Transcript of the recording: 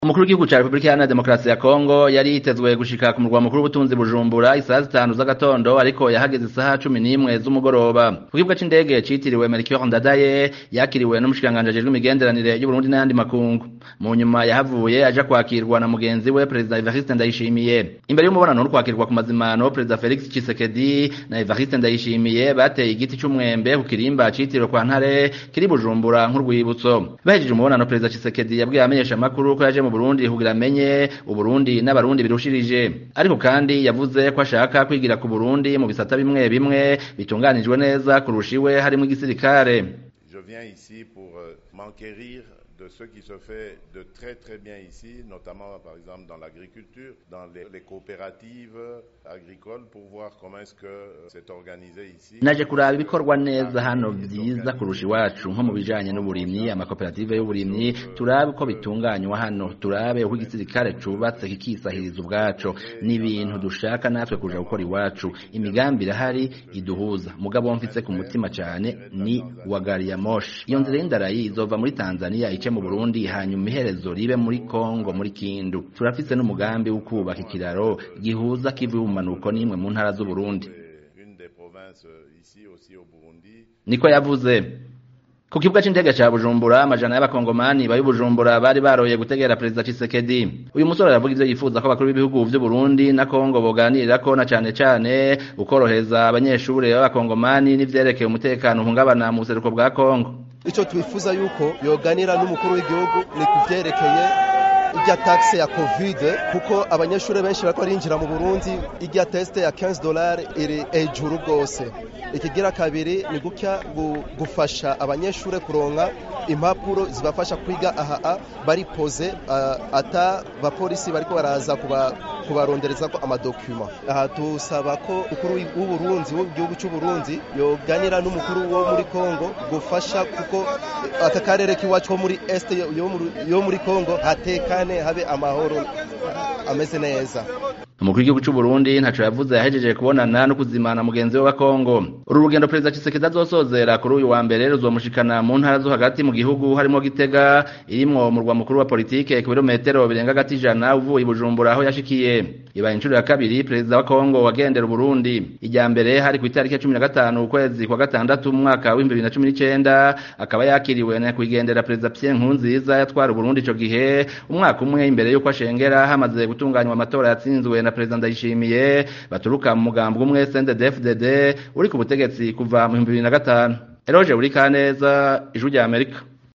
umukuru w'igihugu ca Republika Iharanira Demokarasi ya Kongo yari yitezwe gushika ku murwa mukuru w'ubutunzi Bujumbura isaha zitanu z'agatondo ariko yahageze isaha cumi n'imwe z'umugoroba ku kibuga c'indege citiriwe Melchior Ndadaye yakiriwe n'umushikiranganji ajejwe imigenderanire y'Uburundi n'ayandi makungu mu nyuma yahavuye aja kwakirwa na mugenzi we Perezida Evariste Ndayishimiye imbere y'umubonano no kwakirwa ku mazimano Perezida Felix Tshisekedi na Evariste Ndayishimiye bateye igiti c'umwembe ku kirimba citiriwe kwa Ntare kiri Bujumbura nk'urwibutso bahejeje umubonano Perezida Tshisekedi yabwiye abamenyesha makuru ko yaje mu Burundi kugira amenye Uburundi n'abarundi birushirije ariko kandi yavuze ko ashaka kwigira ku Burundi mu bisata bimwe bimwe bitunganijwe neza kurusha iwe harimo igisirikare Je viens ici pour euh, m'enquérir de ce qui se fait de très très bien ici, notamment par exemple dans l'agriculture, dans les, les coopératives agricoles, pour voir comment est-ce que euh, c'est organisé ici. naje kuraba ibikorwa neza hano vyiza kurusha iwacu nko mu bijanye n'uburimyi amakoperative y'uburimyi turabe uko bitunganywa hano turabe uko igisirikare cubatse kikisahiriza ubwaco n'ibintu dushaka natwe kuja gukora iwacu imigambi irahari iduhuza mugabo mfise ku mutima cane ni wa gari ya moshi iyo nzira y'indarayi izova muri tanzania ice mu burundi hanyuma iherezo ribe muri kongo muri kindu turafise n'umugambi wo kubaka ikiraro gihuza kiva ibumanuko n'imwe mu ntara z'uburundi C'est une des provinces euh, ici aussi au Burundi. niko yavuze ku kibuga c'indege ca bujumbura amajana y'abakongomani bari bujumbura bari baroye gutegera perezida Tshisekedi uyu musore aravuga ivyo yifuza ko abakuru b'ibihugu vy'uburundi na kongo boganirirako na cane cane ukorohereza abanyeshure b'abakongomani n'ivyerekeye umutekano uhungabana mu buseruko bwa kongo icyo twifuza yuko yoganira n'umukuru w'igihugu ni ku byerekeye ijya taxe ya kovide kuko abanyeshuri benshi bariko barinjira mu burundi ijya tesite ya 15 dolari iri hejuru rwose ikigira kabiri ni gutya gu- gufasha abanyeshuri kuronka impapuro zibafasha kwiga aha bari poze ah, ata bapolisi bariko baraza kuba kubarondereza ko amadokuma aha tusaba ko ukuru w'uburundi w'igihugu cy'uburundi yoganira n'umukuru wo muri kongo gufasha kuko aka karere k'iwacu ko muri este yo- yo muri- yo muri kongo hatekane habe amahoro ah, ameze neza umukuru w'igihugu c'uburundi ntaco yavuze yahejeje kubonana no kuzimana mugenzi we wa kongo uru rugendo perezida Tshisekedi azosozera kuri uyu wa mbere ruzomushikana mu ntara zo hagati mu gihugu harimo gitega irimwo umurwa mukuru wa politike ku birometero birenga hagati ijana uvuye i bujumbura aho yashikiye ibaye inshuro ya kabiri perezida wa kongo wagendera uburundi ijya mbere hari ku itariki ya cumi na gatanu ukwezi kwa gatandatu mu mwaka w'ibihumbi bibiri na cumi n'icenda akaba yakiriwe na nyakwigendera perezida Pierre Nkurunziza yatwara uburundi ico gihe umwaka umwe imbere y'uko ashengera hamaze gutunganywa amatora yatsinzwe na perezida Ndayishimiye baturuka mu mugambi umwe CNDD-FDD uri ku butegetsi kuva mu bihumbi bibiri na gatanu Eroge Burikaneza ijwi rya Amerika